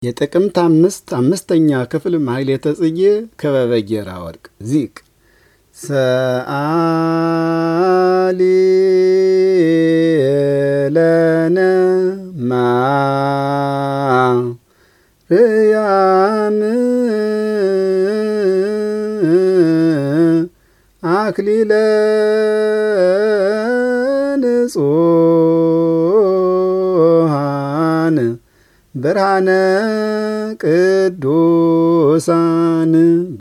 የጥቅምት አምስት አምስተኛ ክፍል ማሕሌተ ጽጌ ክበበ ጌራ ወርቅ ዚቅ ሰአሊ ለነ ማርያም አክሊለ ንጹሐን ብርሃነ ቅዱሳን